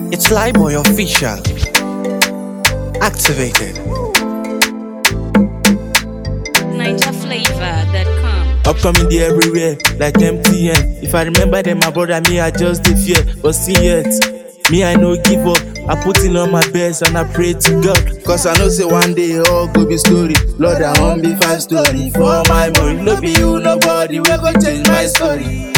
It's Flyboy official. Activated. NinjaFlavor.com. Upcoming day everywhere, like MTN. If I remember them, my brother, me, I just the fear. But see yet, me, I no give up. I put in all my best and I pray to God. Cause I know say one day all go be story. Lord, I want be five story. For my money, no be you, nobody. We go change my story.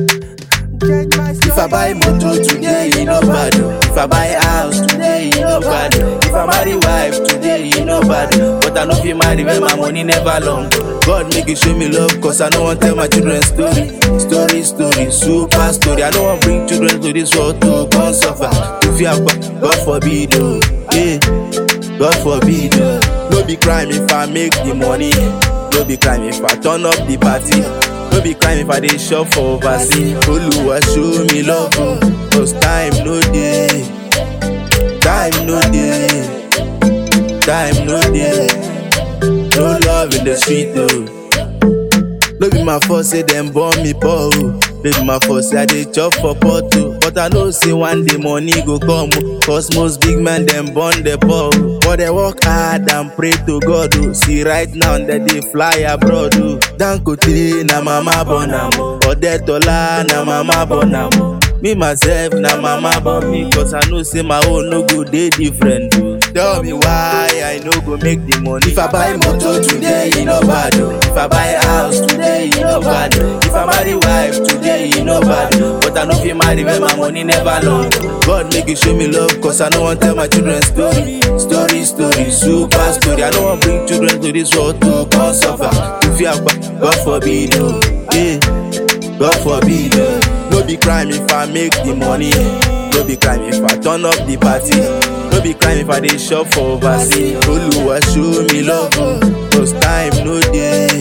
If I buy motor today, you know bad. oh. If I buy house today, you know bad. oh. If I marry wife today, you know bad. oh. But I know if you marry when my money never long. God make you show me love, cause I don't want tell my children story. Story, story, super story. I don't want bring children to this world to come suffer. To fear, God forbid, oh. Yeah. God forbid, oh. No be crime if I make the money. No be crime if I turn up the party. No be crime if I dey shop for overseas. Oluwa show me love, oh. Cause time no dey. Time no dey. Time no dey. No love in the street, oh. No be my fault say dem born me poor, oh. No be my fault say I dey chop for pot, oh. But I know say one day money go come, oh. Cause most big men dem born the poor, oh. But they work hard and pray to God, oh. See right now that they fly abroad, oh. Dangote na mama born am, oh. Odetola na mama born am, oh. Me myself na mama born me, cause I know say my own no go dey different, oh. Tell me why I no go make the money. If I buy motor today, you know bad. oh. If I buy house today, you know bad. oh. If I marry wife today, you know bad. oh. But I know if you marry when my money never long. God make you show me love, cause I don't want tell my children story. Story, story, super story. I don't want bring children to this world to come suffer. To fear, God forbid, oh. Yeah. God forbid, oh. No be crime if I make the money. No be crime if I turn up the party. No be crime if I dey shop for overseas. Oluwa show me love, oh. Cause time no dey.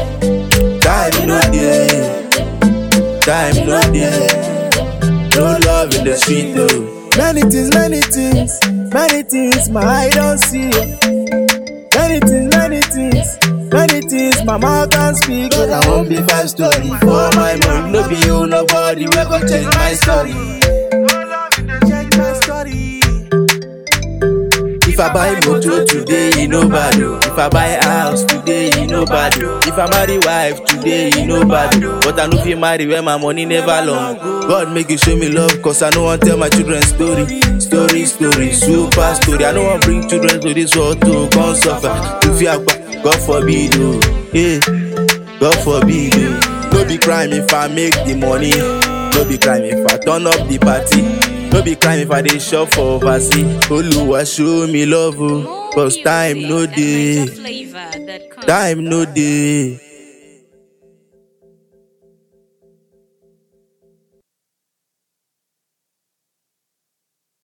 Time no dey. Time no dey. No love in the street, oh. Many things, many things, many things my eye don't see. Many things, many things, many things my mouth can speak. Cause I won't be five story for my money. No be you, nobody. We go change my story. Change my story. If I buy motor today, you know bad. oh. If I buy house today, you know bad. oh. If I marry wife today, you know bad. oh. But I know if you marry when my money never long. God make you show me love, cause I don't want tell my children story. Story, story, super story. I don't want bring children to this world to come suffer. To fear, God forbid, oh. Yeah. God forbid, oh. No be crime if I make the money. No be crime if I turn up the party. No be crime if I dey shop for overseas. Oluwa show me love, oh. Cause time no dey. NinjaFlavor.com. Time no dey.